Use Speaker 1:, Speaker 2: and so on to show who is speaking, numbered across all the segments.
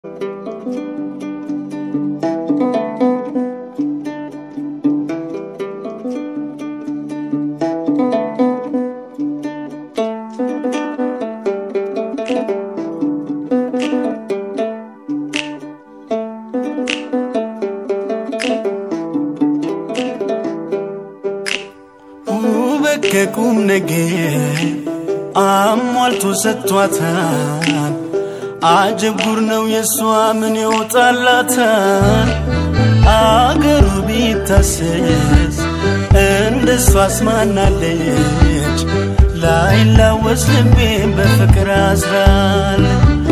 Speaker 1: ውበት ከቁም ነገር አሟልቶ ሰጥቷታል። አጀብ ጉር ነው የእሷ ምን ይወጣላታል? አገሩ ቢታሰስ እንደ እሷ አስማናለች። ላይላወስ ልቤን በፍቅር አስራል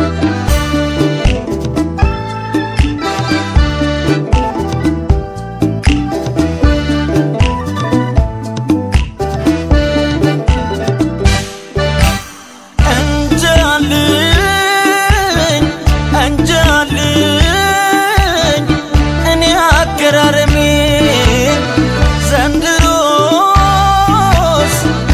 Speaker 1: እንጃልኝ እንጃልኝ እኔ አገራረሜ ዘንድሮስ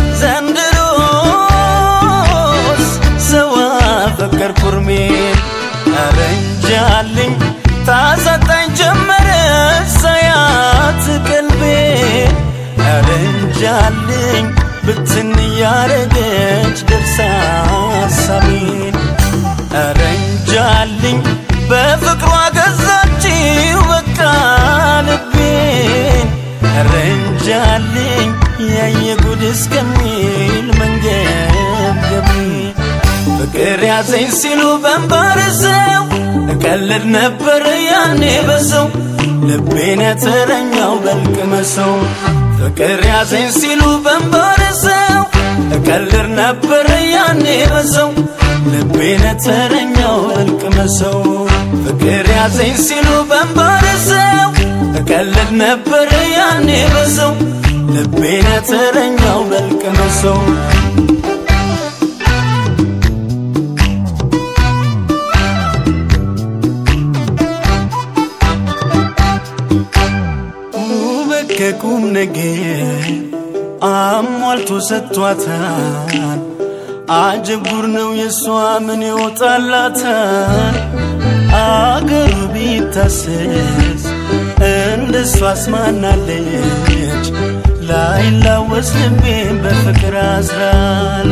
Speaker 1: ዘንድሮስ ሰው አፈቀር ኩርሜን ኧረ እንጃልኝ ታሳጣኝ ጀመረ ሳያት ቀልቤን ኧረ እንጃልኝ ብትን እያረገች ደርሳ ሀሳቤን ኧረ እንጃልኝ በፍቅሯ ገዛችው በቃ ልቤን ኧረ እንጃልኝ ያየ ጉድ እስከሚል መንገብገቤን ፍቅር ያዘኝ ሲሉ በንባርሰው እቀልድ ነበር ያኔ በሰው ልቤን የተረኛው በልቅመሰው ፍቅር ያዘኝ ሲሉ በንባርሰው እቀልድ ነበር ያኔ በሰው ልቤን የተረኛው በልቅመሰው ፍቅር ያዘኝ ሲሉ በንባርሰው እቀልድ ነበር ያኔ በሰው ልቤን የተረኛው በልቅመሰው ውበት ከቁም ነገር አሟልቶ ሰጥቷታል። አጀብ ጉር ነው የእሷ ምን ይወጣላታል? አገሩ ቢታሰስ እንደ እሷ አስማናለች። ላይላወስ ልቤን በፍቅር አስራል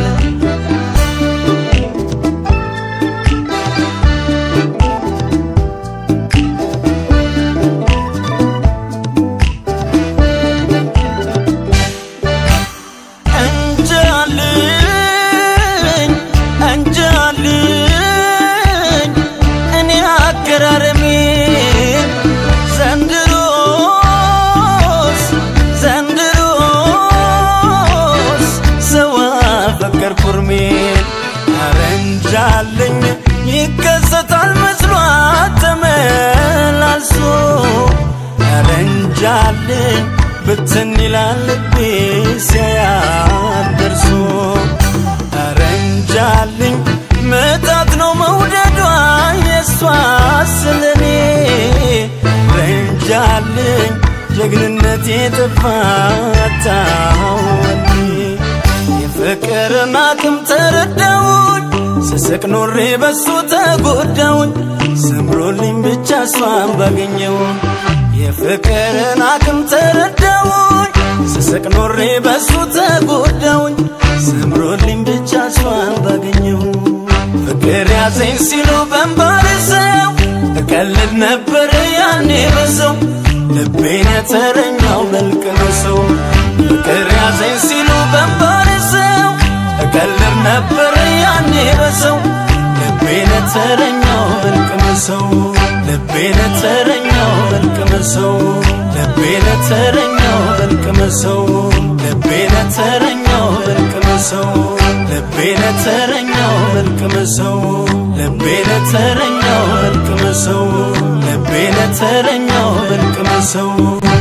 Speaker 1: እንጃልኝ እንጃልኝ እኔ አገራረሜ ዘንድሮስ ዘንድሮስ ሰው አፈቀር ኩርሜን ኧረ እንጃልኝ ይከሰታል መስሏት ተመላልሶ ኧረ እንጃልኝ ብትን ይላል ልቤ ሲያያት ደርሶ ኧረ እንጃልኝ ምታት ነው መውደዷ የእሷ ስለኔ ኧረ እንጃልኝ ጀግንነት የጠፋታወኔ የፍቅርን አቅም ተረዳውኝ ስስቅ ኖሬ በሱ ተጎዳውኝ ሰምሮልኝ ብቻ እሷን ባገኘው የፍቅርን አቅም ተረዳውኝ ስስቅ ኖሬ በሱ ተጎዳውኝ ሰምሮልኝ ብቻ እሷን ባገኘው ፍቅር ያዘኝ ሲሉ በንባርሰው እቀልድ ነበር ያኔ በሰው ልቤን የተረኛው በልቅመሰው ፍቅር ያዘኝ ሲሉ በንባርሰው እቀልድ ነበር ያኔ በሰው ልቤን የተረኛው በልቅመሰው ልቤን የተረኛው በልቅመሰው ልቤን የተረኛው በልቅመሰው ልቤን የተረኛው በልቅመሰው ልቤን የተረኛው በልቅመሰው ልቤን የተረኛው በልቅመሰው ልቤን የተረኛው በልቅመሰው